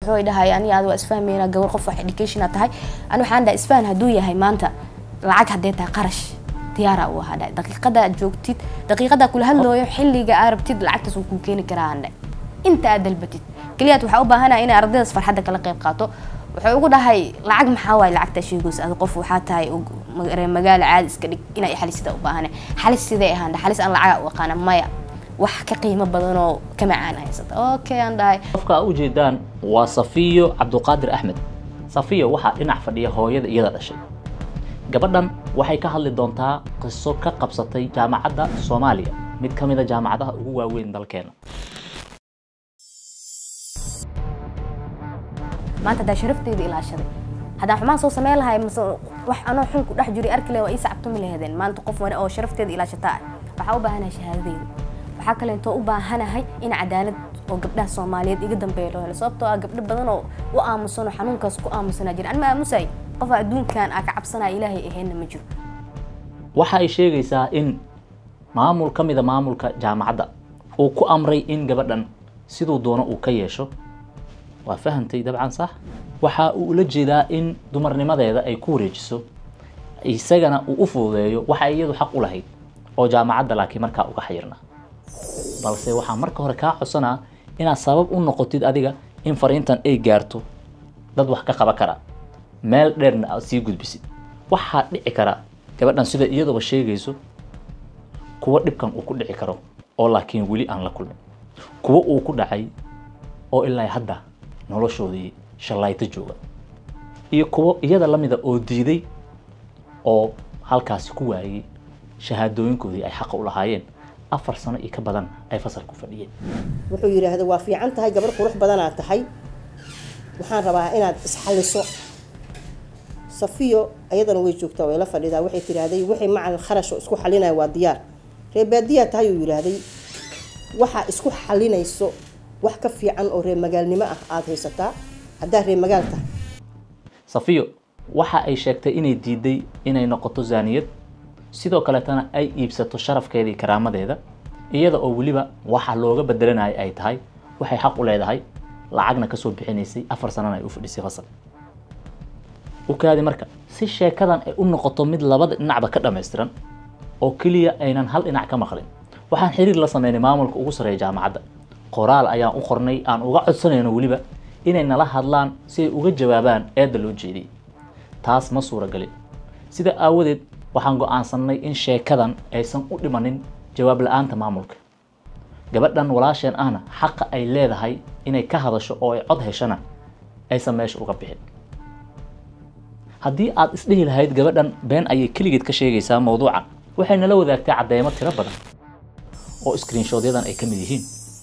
wuxuu dhahay ani aad waa isfahmayna gabar qof wax educationa tahay ani waxaan dhahay isfahan hadduu yahay maanta lacag haddee tahay qarash diyaara u ahaa dhahay daqiiqada aad joogtid daqiiqada kula hadlooyo xilliga aad rabtid lacagtaas wuu kuu keeni karaa aan dhahay inta aad dalbatid keliyaad waxaa u baahanahay inay ardaydaas farxadda kala qayb qaato wuxuu ugu dhahay lacag maxaa waaye lacagtaa sheegaysa ad qof waxaa tahay reer magaalo caadi iska dhig inay xalisida u baahane xalis sidee ahaan xalis aan lacaga u aqaana maya wax ka qiimo badan oo ka macaan haysata okay aan dhahay qofka a ujeedaan waa safiyo cabduqaadir axmed safiyo waxaa dhinac fadhiya hooyada iyada dhashay gabadhan waxay ka hadli doontaa qiso ka qabsatay jaamacadda soomaaliya mid ka mid a jaamacadaha ugu waaweyn dalkeena maanta haddaa sharafteeda ilaashaday haddaan xumaan soo sameyn lahay mase wax anoo xun ku dhex jiray arki lahay waa ii sacabtumi laheedeen maanta qof wani oo sharafteeda ilaashataa ah waxaa u baahanahay shahaadadeeda waxaa kaleentoo u baahanahay in cadaalad oo gabdhaha soomaaliyeed iga dambeeya loo helo sababtoo ah gabdho badan oo u aamusan oo xanuunkaas ku aamusanaa jira an ma aamusay qof adduunkan aa ka cabsanaya ilaahay aheenna ma jiro waxa ay sheegaysaa in maamul ka mida maamulka jaamacadda uu ku amray in gabadhan siduu doono uu ka yeesho waa fahantay dabcan sax waxa uu ula jeedaa in dumarnimadeeda ay ku wareejiso isagana uu u fududeeyo waxa ay iyadu xaq u lahayd oo jaamacadda laakiin markaa uga xayirnaa balse waxaa marka hore kaa codsanaa inaad sabab u noqotid adiga in fariintan ay gaarto dad wax ka qaba kara meel dheerna aad sii gudbisid waxaa dhici kara gabadhan sida iyaduba sheegayso kuwo dhibkan uu ku dhici karo oo laakiin weli aan la kulmin kuwo uu ku dhacay oo ilaa hadda noloshoodii shallayto jooga iyo kuwo iyada la mida oo diiday oo halkaasi ku waayey shahaadooyinkoodii ay xaqa u lahaayeen afar sano iyo ka badan ay fasalku fadhiyeen wuxuu yidhaahda waa fiican tahay gabar qurux badanaad tahay waxaan rabaa inaad isxalliso safiyo ayadana way joogtaa way la fadhidaa waxay tidhaahday wixii macal kharash oo isku xalinaya waa diyaar reebaadiyaa tahay uu yidhaahday waxaa isku xalinayso wax ka fiican oo reer magaalnimo ah aada haysataa haddaa reer magaal tahay safiyo waxa ay sheegtay inay diiday inay noqoto zaaniyad sidoo kaleetana ay iibsato sharafkeeda iyo karaamadeeda iyada oo weliba waxa looga bedelanaya ay tahay waxay xaq u leedahay lacagna kasoo bixinaysay afar sanana ay u fadhisay fasal ukaadi marka si sheekadan ay u noqoto mid labada dhinacba ka dhammaystiran oo keliya aynan hal dhinac ka maqlin waxaan xiriir la sameynay maamulka ugu sarreeya jaamacadda qoraal ayaan u qornay aan uga codsanayno weliba inay nala hadlaan si ay uga jawaabaan eedda loo jeediyey taas ma suuragelin sida aawadeed waxaan go-aansannay in sheekadan aysan u dhimanin jawaab la-aanta maamulka gabadhan walaasheen ahna xaqa ay leedahay inay ka hadasho oo ay cod heshana aysan meesha uga bixin haddii aad isdhihi lahayd gabadhan been ayay keligeed ka sheegaysaa mawduucan waxay nala wadaagtay caddeemo tiro badan oo screenshoodyadan ay ka mid yihiin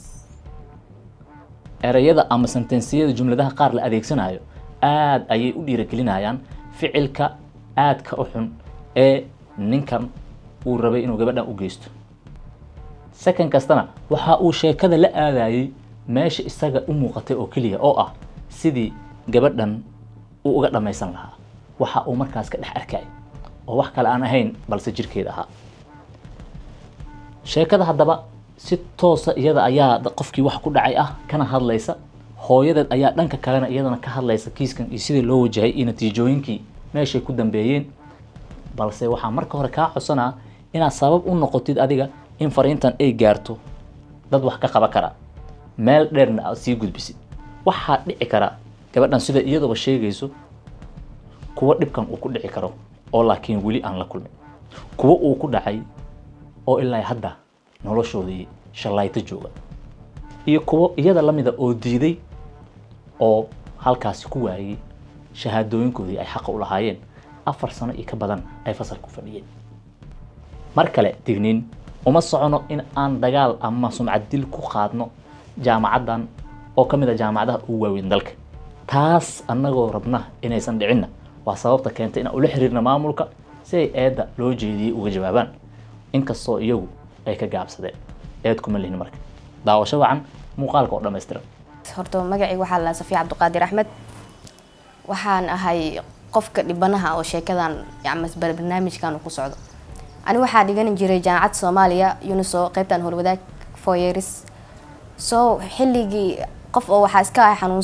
ereyada ama sentensiyada jumladaha qaar la adeegsanayo aad ayay u dhiiragelinayaan ficilka aadka u xun ee ninkan uu rabay inuu gabadhan u geysto second kastana waxa uu sheekada la aadayay meesha isaga u muuqatay oo keliya oo ah sidii gabadhan uu uga dhammaysan lahaa waxa uu markaas ka dhex arkay oo wax kale aan ahayn balse jirkeeda ahaa sheekada haddaba si toosa iyada ayaa qofkii wax ku dhacay ah kana hadlaysa hooyadeed ayaa dhanka kalena iyadana ka hadlaysa kiiskan iyo sidii loo wajahay iyo natiijooyinkii meeshay ku dambeeyeen balse waxaa marka hore kaa codsanaa inaad sabab u noqotid adiga in fariintan ay gaarto dad wax ka qaba kara meel dheerna aad sii gudbisid waxaa dhici kara gabadhan sida iyaduba sheegayso kuwo dhibkan uu ku dhici karo oo laakiin weli aan la kulmin kuwo uu ku dhacay oo ilaa hadda noloshoodii shallayto jooga iyo kuwo iyada la mida oo diiday oo halkaasi ku waayey shahaadooyinkoodii ay xaqa u lahaayeen afar sano iyo ka badan ay fasalku fadhiyeen mar kale digniin uma socono in aan dagaal ama sumcad dil ku qaadno jaamacaddan oo ka mid a jaamacadaha ugu waaweyn dalka taas annagoo rabna inaysan dhicinna waa sababta keentay inaan ula xiriirna maamulka si ay eedda loo jeediyey uga jawaabaan inkastoo iyagu ay ka gaabsadeen eed kuma lihin marka daawasho wacan muuqaalka oo dhammaystiran horta magacayga waxaa la safiya cabdiqaadir axmed waxaan ahay qofka dhibanaha oo sheekadan ama barnaamijkan ku socdo ani waxaa dhigan jiray jaamacadda soomaaliya uniso qeybtan howlwadaag four years so xilligii qof oo waxaa iska ahay xanuunsan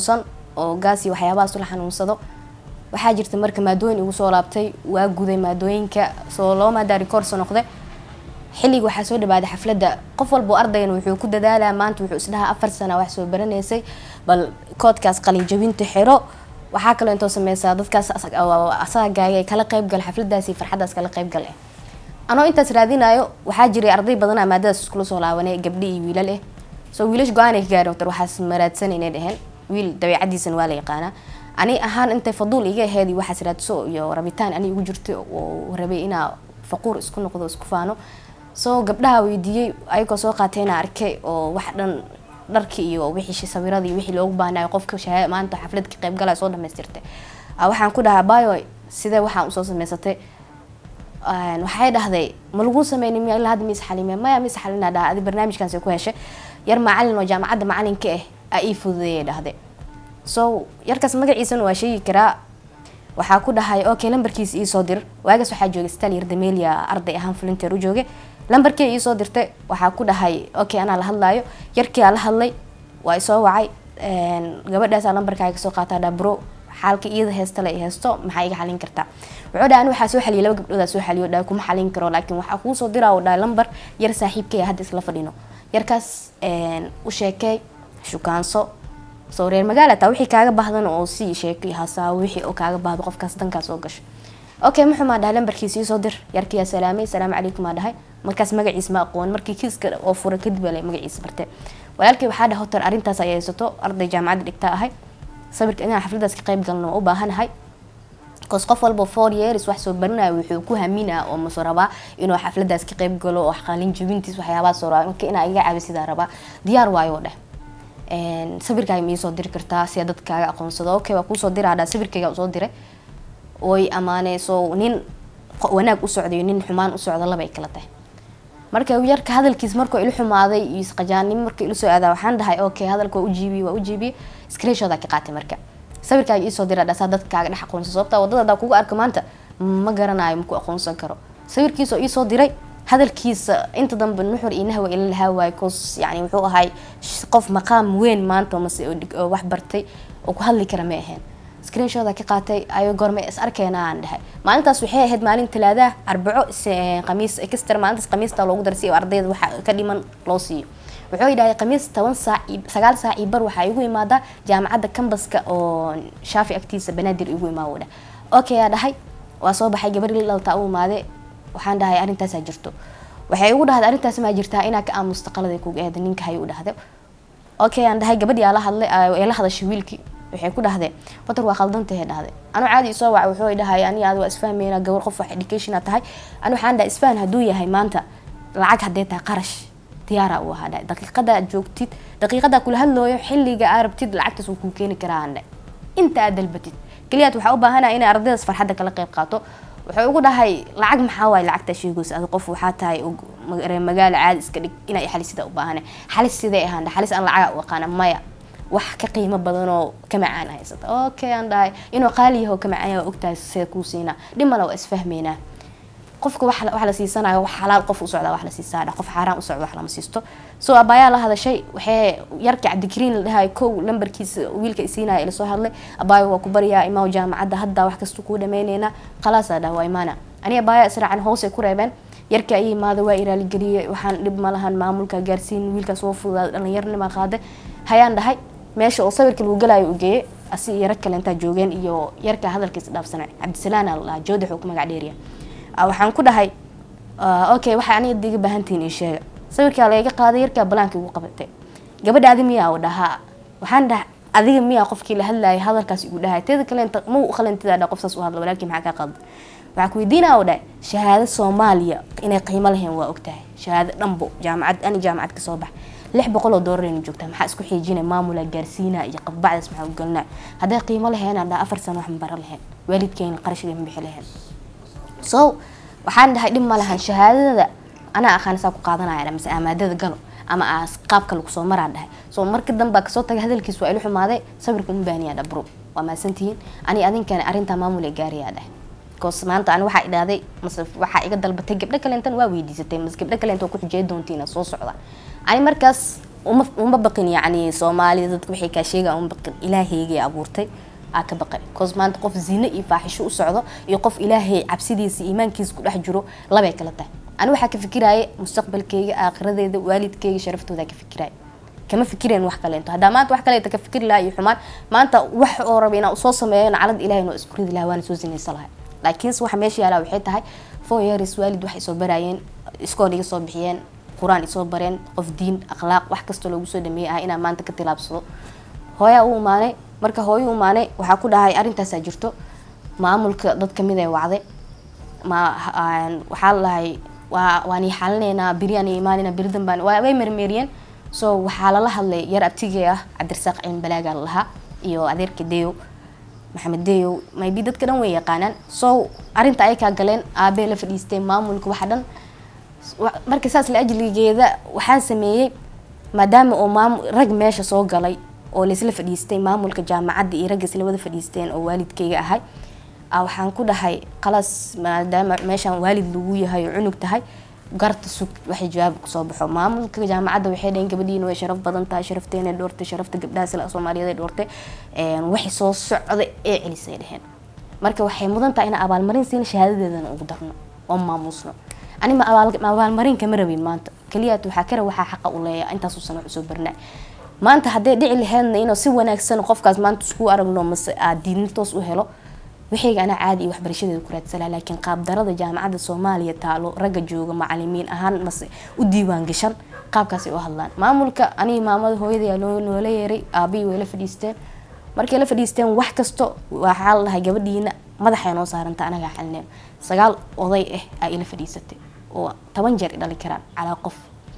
oo gaas iyo waxyaabahaas la xanuunsado waxaa jirta marka maadooyin igu soo laabtay waa guday maadooyinka soo laba maadaa rikoorso noqde xilliga waxaa soo dhawaaday xafladda qof walba ardaygan wuxuu ku dadaalaa maanta wuxuu isdhahaa afar sana wax soo baranaysay bal koodkaas qalinjabinta xiro waxaa kaloo intoo sameysaa dadkaas asagaaga ay kala qayb gal xafladaasi farxadaas kala qayb gal eh anoo intaas raadinayo waxaa jiray arday badanaa maadadaas iskula soo laabanay gabdhi iyo wiilal eh soo wiilash go-aan ay ka gaari waqtar waxaas maraadsan inay dheheen wiil dabeecadiisan waa la yaqaanaa ani ahaan intay faduul iga aheed iyo waxaas raadso iyo rabitaan ani igu jirtay oo rabay inaa faquur isku noqdo isku faano soo gabdhaha weydiiyey ayagoo soo qaatayna arkay oo wax dhan dharki iyo wixii sawirada iyo wixii loogu baahnayo qofka shaha maanta xaflad ka qayb galaya soo dhamaystirtay waxaan ku dhahaa bayo sidee waxaan usoo samaysatay waxay dhahday ma lagu sameynin miya ilaa hadda mis xalime maya mis xalina dhaha adi barnaamijkaasi ku heshay yar macalin oo jaamacadda macalinka ah aa ii fududeeyay dhahday so yarkaas magaciisana waa sheegi karaa waxaa ku dhahay okay lambarkiisa iisoo dir waagaas waxaa joogay stal yardamelia arday ahaan volunteer u joogay lambarkii iisoo dirtay waxaa ku dhahay okay anaa la hadlaayo yarkii aa la hadlay waa isoo wacay gabadhaasaa lambarkaaga soo qaataa dhaa bro xaalka iyada heesta la heesto maxaa iga xalin kartaa wuxuu dhaha ani waxaa soo xaliyay laba gabdhoodaa soo xaliyo dhaha kuma xalin karo laakiin waxaa kuu soo diraa oo dhaha lambar yar saaxiibkay hadda isla fadhino yarkaas u sheekey shukaanso soo reer magaala taa wixii kaaga baahdan oo sii sheekay hasaa wixii oo kaaga baahdo qofkaas dankaa soo gasho okay muxumaa dhahay lambarkiisa iisoo dir yarkiyaa salaamay salaamu calaykum aa dhahay markaas magaciis ma aqoon markii kiiska oo fura kadib ale magaciisa bartay walaalkii waxaa dhaha hotar arrintaas ay haysato arday jaamacadda dhigtaa ahay sawirka inaan xafladaas ka qayb galno u baahanahay bcause qof walba four years wax soo baranaya wuxuu ku haminaa oo mase rabaa inuu xafladaas ka qayb galo oo qalin jabintiis waxyaabaha soo rabaa marka inaa iga caabi sidaa rabaa diyaar waayo dheh sawirkaaga ma iisoo diri kartaa si dadkaaga aqoonsado okay waa kuusoo diraa dhaa sawirkayga usoo diray oy amaaneyso nin wanaag u socdayo nin xumaan u socda labay kala tahay marka yarka hadalkiis markuu ila xumaaday iyo isqajaanimo markuu ila soo aadaa waxaan dhahay okay hadalka waa ujiibiyey waa ujiibiyey screenshoda ka qaatay marka sawirkaaga iisoo dira dhasaa dadkaaga dhex aqoonsan sababta wadada hadaa kugu arka maanta ma garanayo maku aqoonsan karo sawirkiisoo iisoo diray hadalkiisa inta dambe nuxur iyo nahwa ila lahaa waayo cause yani wuxuu ahay qof maqaam weyn maanta mase wax bartay oo ku hadli kara ma ahayn screenshoda ka qaatay ayo goorma is arkeena aan dhahay maalintaas waxay ahayd maalin talaadaah arbaco khamiis extra maalintaas khamiista loogu daray si ardayda waxa ka dhiman loo siiyo wuxuu yidhahay khamiis toban saac sagaal saac iyo bar waxaa igu imaadaa jaamacadda cambaska oo shaafi agtiisa banaadir igu imaa dhah okay aa dhahay waa soo baxay gabar li dhaltaa u imaade waxaan dhahay arrintaasaa jirto waxay igu dhahday arrintaas maa jirtaa inaa ka aamusta qalada kuga eeda ninka hay u dhahday okay aan dhahay gabadhii aa la hadlay ee la hadashay wiilkii waxay ku dhahdeen watar waa khaldantahe dhahday anu caadi isoo waca wuxuu dhahay ani aad waa isfahmeyna gabar qof wax education aa tahay ani waxaan dhahay isfahan hadduu yahay maanta lacag haddee tahay qarash diyaara uu ahaa dhahay daqiiqada aad joogtid daqiiqada kula hadlooyo xilliga aa rabtid lacagtaas wuu kuu keeni karaa aan dhahay inta aad dalbatid keliyaad waxaa u baahanaya inay ardaydaas farxadda kala qayb qaato wuxuu ugu dhahay lacag maxaa waaye lacagtaa sheegaysa adi qof waxaa tahay magaalo caadi iska dhig inay xalisida u baahana xalis sidee ahaan dhahay xalis aan lacaga u aqaana maya wax ka qiimo badanoo ka macaan haysata okay aan dhahay inuu qaali yaho ka macaan yahay ogtahay see kuu siinaa dhimala waa isfahmeynaa qofka wax wax la siisanayo wax xalaal qof u socdaa wax la siisaa qof xaaraan u socda wax lama siisto soo abaayaa la hadashay waxay yarka cabdikariin la dhahay kow lambarkiisa wiilka isiinaya ila soo hadlay abaayo waa ku baryaa imaa jaamacadda hadda wax kasta kuu dhameyneynaa khalaasaa dhaha waa imaana ani abaaya israacan hoosay ku reebeen yarka ay imaada waa iraaligeliyey waxaan dhib ma lahan maamulka gaarsiin wiilkaas waa fududaada dhallinyarnima qaade hayaan dhahay meesha oo sawirka lagu galaayo u geeyey asi iyo rag kale intaa joogeen iyo yarka hadalkiisa dhaafsanay cabdisalaana la dhahaa joodax uu ku magac dheeriya waxaan ku dhahay okay waxay aniga diga baahantihiin ii sheega sawirkaa laga qaaday yarkaa balaanka igu qabatay gabadha adi miyaa u dhahaa waxaan dhaha adiga miyaa qofkii la hadlayay hadalkaas igu dhahay teeda kale inta ma u qalantida dha qofsaas u hadla walaalkii maxaa kaa qalda waxaa ku weydiinaa u dhahay shahaado soomaaliya inay qiimo lahayn waa ogtahay shahaado dhanbo jaamacad ani jaamacad kasoo bax lix boqol oo doolarayna joogtaa maxaa isku xiijina maamula gaarsiina iyo qabbacdaas maxaa u gelinaa hadday qiimo lahayn dhaa afar sano wax ma bara lahayn waalidkeena qarashga ma bixi lahayn so waxaan dhahay dhib ma lahan shahaadada anaa aqaan saa ku qaadanaya mise amaadada galo ama aas qaabka lagu soo maraa dhahay so marka dambaa kasoo tagay hadalkiis waa ila xumaaday sawirka uma baahniyaa dhabro waa mahadsantihiin ani adinkana arrintaa maamul ee gaariyaa dhahay bcause maanta ani waxaa idhahday mase waxaa iga dalbatay gabdho kaleentan waa weydiisatay mase gabdho kaleenta ku xujey doontiina soo socda ani markaas uma uma baqin yacni soomaalida dadka waxay kaa sheegaan uma baqin ilaahaygay abuurtay aa ka baqay cause maanta qof zine iyo faaxisho u socdo iyo qof ilaahay cabsidiisa iimaankiisa ku dhex jiro labay kala tahay ani waxaa ka fikiraya mustaqbalkeyga aakhiradeeda waalidkeyga sharaftooda ka fikiraya kama fikireen wax kaleento haddaa maanta wax kaleeto ka fikiri lahaa iyo xumaan maanta wax oo raba inaa usoo sameeyo naclad ilahay noo isku ridi lahaa waana soo sinaysa lahay laakiinse waxa meesha yaalaa waxay tahay four years waalid waxay soo baraayeen iskool iga soo bixiyeen qur-aan isoo bareen qof diin akhlaaq wax kastoo loogu soo dhameeyey ah inaa maanta ka tilaabsado hooyaa u imaanay marka hooyo u imaanay waxaa ku dhahay arrintaasaa jirto maamulka dad kamid ay wacday ma waxaa la dhahay waa waan ii xalinaynaa beriyaan ii imaanayna beri danbaan waa way mermeeriyeen so waxaa lala hadlay yar abtigee ah cabdirasaaq cilmi balaagaa lalahaa iyo adeerka deyow maxamed deyow maybe dadka dhan way yaqaanaan so arrinta ay kaa galeen aabee la fadhiisteen maamulka waxa dhan marka saas la ajligeeda waxaa sameeyey maadaama oo maam rag meesha soo galay oo laisla fadhiistay maamulka jaamacadda iyo ragga isla wada fadhiisteen oo waalidkayga ahay waxaan ku dhahay qalas maadaama meeshaan waalid lagu yahay oo cunug tahay garta sug waxay jawaab kusoo baxo maamulka jaamacadda waxay dhaheen gabadhiina way sharaf badan tahay sharafteena dhoortay sharafta gabdhaha soomaaliyeed ay dhoortay waxay soo socda ee celisay dheheen marka waxay mudan tahay inaan abaalmarin siina shahaadadeedana ugu darno oo maamuusno anima abaalmarin kama rabin maanta keliyaat waxaa kara waxaa xaqa u leeya intaasuu sano usoo barnaa maanta hadday dhici laheydna inuu si wanaagsan qofkaas maanta isku aragno mase aad diidni toos u helo waxayga anaa caadi iyo waxbarashadeeda ku raadsala laakiin qaabdarada jaamacadda soomaaliya taalo ragga jooga macalimiin ahaan mase u diiwaan gashan qaabkaasay u hadlaan maamulka anigi maamada hooyadaya noola yeeray aabihii way la fadhiisteen markay la fadhiisteen wax kasto waxaa la dhahay gabadhiina madaxay noo saaranta anagaa xalineen sagaal oday ah aa ila fadhiisatay oo toban jeer dhali karaan calaa qof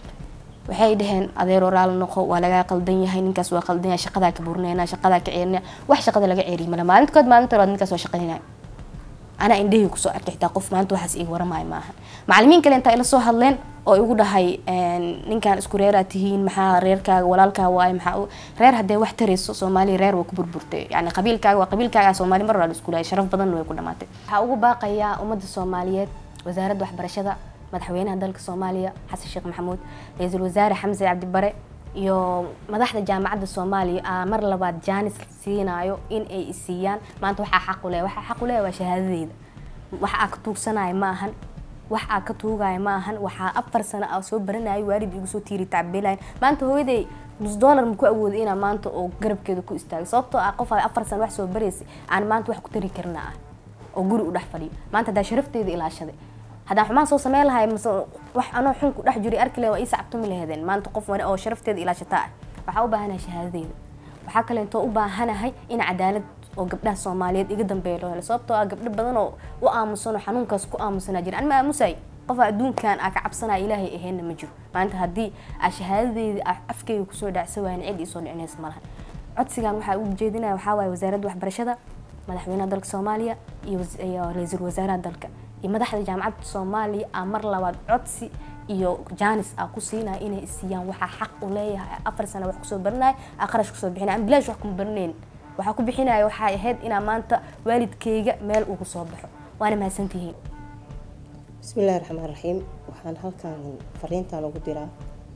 waxay dhaheen adeer oraal noqo waa lagaa qaldan yahay ninkaas waa qaldan yahay shaqadaa ka burinayna shaqadaa ka ceerinaya wax shaqada laga ceeriy male maalinkood maalinta labaad ninkaas waa shaqaynaya anaa indhahii kusoo arkay xitaa qof maanta waxaas iga waramaayo maaha macalimiin kale intaa ila soo hadleen oo igu dhahay ninkan isku reeraa tihiin maxaa reerkaaga walaalkaa waay maxaa reer haddee wax tarayso soomaaliya reer waa ku burburtay yani qabiilkaaga waa qabiilkaaga soomaali mar walaa isku lahay sharaf badanna way ku dhamaatay waxaa ugu baaqayaa ummadda soomaaliyeed wasaaradda waxbarashada madaxweynaha dalka soomaaliya xasan sheekh maxamuud ra-iisul wasaare xamse cabdibare iyo madaxda jaamacadda soomaaliya aa mar labaad jaanis siinayo in ay isiiyaan maanta waxaa xaq u leeya waxaa xaq u leeya waa shahaadadeyda wax aa ka tuugsanaayo ma ahan wax aa ka tuugaayo ma ahan waxaa afar sano aa soo baranayo waalid igu soo tiiri tacbeelayn maanta hooyaday nus dollar ma ku awooda inaa maanta oo garabkeeda ku istaago sababtoo ah qof afar sano wax soo baraysa aan maanta wax ku tari karna ah oo guri u dhex fadhiyo maanta haddaa sharafteeda ilaashaday haddaan xumaan soo sameyn lahay mase wax anoo xun ku dhex jiray arki lahay waa ii sacabtumi laheedeen maanta qof wane oo sharafteeda ilaashataa ah waxaa u baahanahay shahaadadeeda waxaa kaleentoo u baahanahay in cadaalad oo gabdhaha soomaaliyeed iga dambeeya loo helo sababtoo ah gabdho badan oo u aamusan oo xanuunkaas ku aamusanaa jira anima aamusay qofa adduunkan aa ka cabsanaya ilaahay aheenna ma jiro maanta haddii aa shahaadadeeda aa afkeyga kusoo dhacsa waayan cid iisoo dhicinaysa malaha codsigan waxaa ugu jeedinaya waxaa waaye wasaaradda waxbarashada madaxweynaha dalka soomaaliya iyo ra-iisul wasaaraha dalka iyo madaxda jaamacadda soomaaliya aa mar labaad codsi iyo jaanis aa ku siinaya inay isiiyaan waxaa xaq u leeyahay afar sana wax kusoo baranaya aa qarash kusoo bixinaya aan bilaash wax kuma baranayn waxaa ku bixinaya waxay ahayd inaa maanta waalidkeyga meel ugu soo baxo waana mahadsantihiin bismi illaahi raxmaan raxiim waxaan halkan fariintan ugu diraa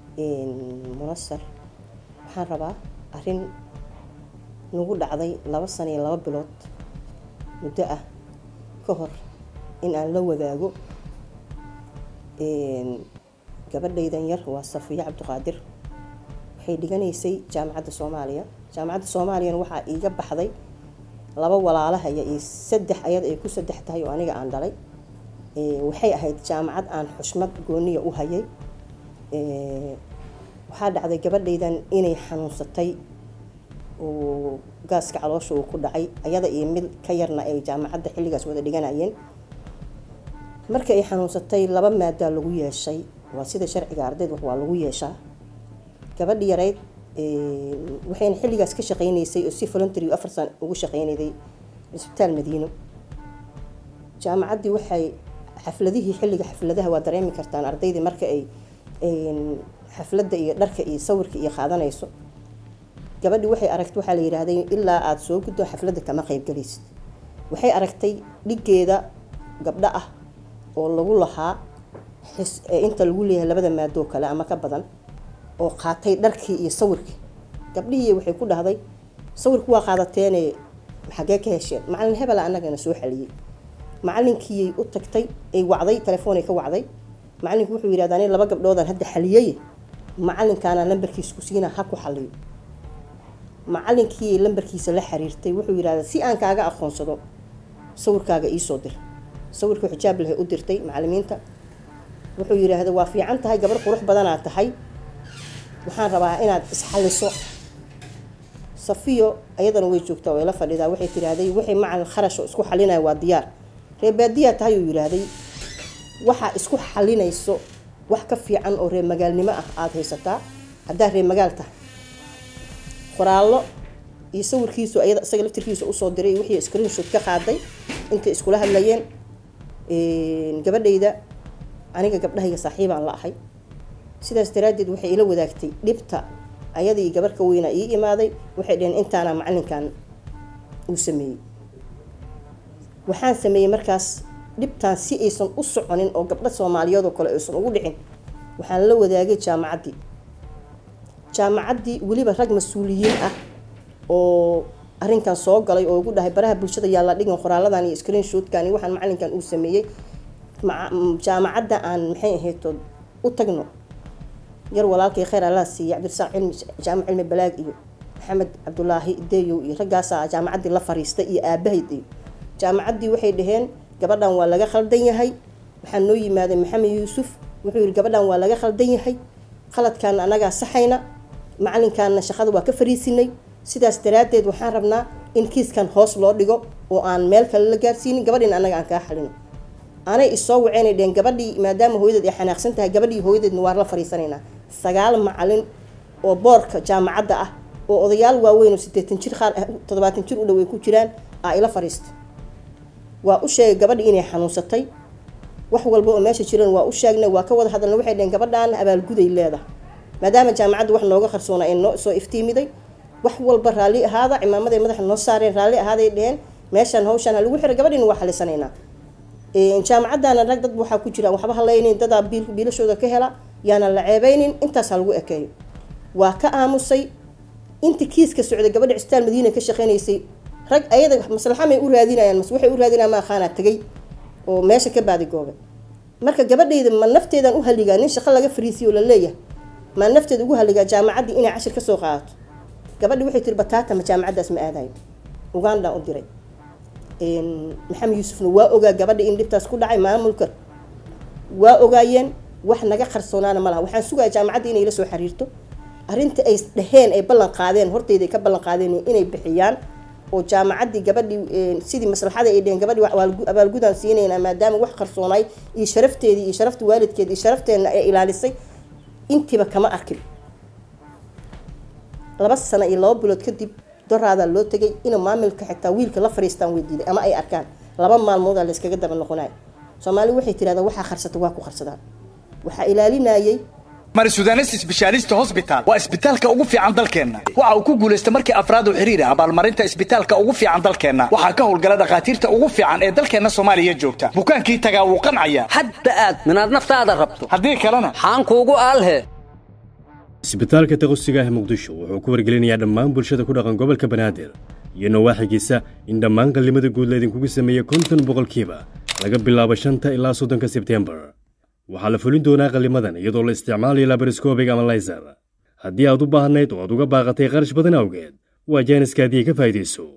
munasar waxaan rabaa arrin nagu dhacday laba sano iyo laba bilood muddo ah ka hor in aan la wadaago gabadhaydan yar waa safiya cabdiqaadir waxay dhiganaysay jaamacadda soomaaliya jaamacadda soomaaliyana waxaa iiga baxday laba walaalahaya iyo saddex ayad ay ku saddex tahay oo aniga aan dhalay waxay ahayd jaamacad aan xushmad gooniya u hayay waxaa dhacday gabadhaydan inay xanuunsatay oo gaaska caloosha uu ku dhacay ayada iyo mid ka yarna ay jaamacadda xilligaas wada dhiganayeen marka ay xanuunsatay laba maadaa lagu yeeshay waa sida sharciga ardayd waa lagu yeeshaa gabadhi yarayd waxayna xilligaas ka shaqeynaysay oo si voluntary afar san ugu shaqeynayday cisbitaal madiino jaamacaddii waxay xafladihii xilliga xafladaha waa dareemi kartaan ardaydii marka ay xafladda iyo dharka iyo sawirka iyo qaadanayso gabadhii waxay aragtay waxaa la yidhaahday ilaa aada soo guddo xafladda kama qaybgalaysid waxay aragtay dhiggeeda gabdho ah oo lagu lahaa inta lagu leeyahay labada maadoo kale ama ka badan oo qaatay dharkii iyo sawirkii gabdhihii waxay ku dhahday sawirku waa qaadateene xaggee ka hesheen macalin hebela annagana soo xaliyey macalinkiiyay u tagtay ay wacday telefoonay ka wacday macalinku wuxuu yidhahda ani laba gabdhoodaan hadda xaliyey macalinkaana lambarkiisa ku siinaa ha ku xaliyo macalinkii lambarkiisa la xiriirtay wuxuu yidhahda si aan kaaga aqoonsado sawirkaaga iisoo dir sawirkii xijaab lahay u dirtay macalimiinta wuxuu yidhaahda waa fiican tahay gabar qurux badanaa tahay waxaan rabaa inaad isxaliso safiyo ayadana way joogtaa way la fadhidaa waxay tidhaahday wixii macalin kharash oo isku xalinaya waa diyaar reer baadiyaa tahay uu yidhaahday waxaa isku xalinayso wax ka fiican oo reer magaalnimo ah aada haysataa haddaa reer magaal tahay qoraallo iyo sawirkiisu ayada isaga laftirkiisa usoo diray wixii screenshot ka qaaday intay iskula hadlayeen gabadhayda aniga gabdhahayga saaxiibaan la ahay sidaas daraaddeed waxay ila wadaagtay dhibta ayadii gabar ka weynaa ii imaaday waxay dhaheen intaana macalinkan uu sameeyey waxaan sameeyey markaas dhibtaan si aysan u soconin oo gabdho soomaaliyeed oo kale aysan ugu dhicin waxaan la wadaagay jaamacaddii jaamacaddii weliba rag mas-uuliyiin ah oo arrinkan soo galay oo ugu dhahay baraha bulshada yaa la dhigan qoraaladan iyo screenshotkan iyo waxaan macalinkan uu sameeyey jaamacadda aan maxay ahayto u tagno yar walaalkay khayr allah siiye cabdirasaaq cilmi jaamac cilmi balaag iyo maxamed cabdulaahi deyow iyo raggaasaa jaamacaddii la fariistay iyo aabahayd iyo jaamacaddii waxay dhaheen gabadhan waa laga khaldan yahay waxaa noo yimaaday maxamed yuusuf wuxuu yihi gabadhan waa laga khaldan yahay khaladkaana annagaa saxayna macalinkaana shaqada waa ka fariisinay sidaas daraaddeed waxaan rabnaa in kiiskan hoos loo dhigo oo aan meel kale la gaarsiinin gabadhiina annaga aan kaa xalino anay isoo waceynay dheheen gabadhii maadaama hooyadeed ay xanaaqsan tahay gabadhii hooyadeedna waa la fariisanaynaa sagaal macalin oo boorka jaamacadda ah oo odayaal waaweyn oo sideetan jir qaar toddobaatan jir u dhow ay ku jiraan aa ila fariistay waa u sheegay gabadhii inay xanuunsatay wax walba oo meesha jiran waa u sheegnay waa ka wada hadalna waxay dheheen gabadhaan abaalguday leedahay maadaama jaamacadda wax nooga qarsoona ay noo soo iftiimiday wax walba raalli ahaada cimaamaday madaxa noo saareen raalli ahaaday dheheen meeshaan hawshaan ha lagu xiray gabadhiina waa xalisanaynaa jaamacaddaana rag dad waxaa ku jiraan waxba halaynin dadaa biilashooda ka hela yaana la ceebeynin intaas ha lagu ekeeyo waa ka aamusay inta kiiska socday gabadha cistaan madiina ka shaqeynaysay rag ayada maslaxamay u raadinayaan mas waxay u raadinayaan ma aqaanaa tegay oo meesha ka baadigoobe marka gabadhayda ma nafteedan u haligaa nin shaqo laga fariisiyo la leeyahay ma nafteeda ugu haligaa jaamacaddii inay cashir ka soo qaadato gabadhi waxay tiri bataata ma jaamacaddaas ma aadayo ugandaan u diray maxamed yuusufna waa ogaa gabadha in dhibtaas ku dhacay maamulka waa ogaayeen wax naga qarsoonaana ma laha waxaan sugaya jaamacadda inay la soo xiriirto arrinta ay dhaheen ay ballan qaadeen horteyda ay ka ballan qaadeen inay bixiyaan oo jaamacaddii gabadhii sidii maslaxada ay dheheen gabadhii abaalgudaan siinaynaa maadaama wax qarsoonaay iyo sharafteedii iyo sharafta waalidkeed iyo sharafteenna ay ilaalisay intiiba kama arkin laba sano iyo laba bilood kadib doraadaa loo tegay inuu maamilka xitaa wiilka la fariistaan weydiiday ama ay arkaan laba maalmoodaa layskaga daba noqonayo soomaali waxay tirahdaa waxaa qarsata waa ku qarsadaan waxaa ilaalinayay mari sudanes sbeshaalista hosbitaal waa isbitaalka ugu fiican dalkeenna waxa uu ku guulaystay markii afraad oo xiriir ah abaalmarinta isbitaalka ugu fiican dalkeenna waxaa ka howlgala dhakhaatiirta ugu fiican ee dalkeenna soomaaliya joogta bukaankii tagaa wuu qancaya hadda aad minaad naftaada rabto haddii kalena xaan kuugu aalhe isbitaalka taqosiga ah muqdisho wuxuu ku wargelinayaa dhammaan bulshada ku dhaqan gobolka banaadir iyo nawaaxigiisa in dhammaan qallimada guud laydinkugu sameeyey konton boqolkiiba laga bilaabo shanta ilaa soddonka sebtembar waxaa la fulin doonaa qallimadan iyadoo la isticmaalayo labariscobic ama laysar haddii aad u baahnayd oo aad uga baaqatay qarash badan awgeed waa jaaniskaadii ka faa'idayso